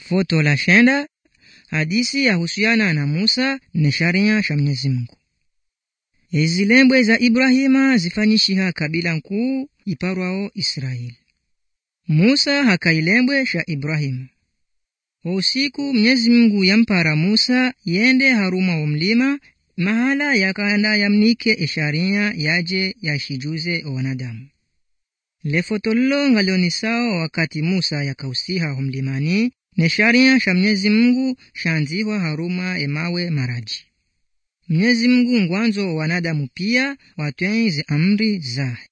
Foto la shenda hadisi yahusiana na Musa ne sharia sha Mwenyezi Mungu. Ezilembwe za Ibrahima zifanyishiha kabila nkuu iparwao Israeli. Musa hakailembwe sha Ibrahima. Kwa usiku Mwenyezi Mungu yampara Musa yende haruma wa mlima mahala yakanda yamnike esharia yaje yashijuze wanadamu. Lefotollo ngalioni sawa wakati Musa yakausiha humlimani ne sharia sha Mwenyezi Mungu shanzihwa haruma emawe maraji. Mwenyezi Mungu ngwanzo wanadamu pia watwenze amri zahe.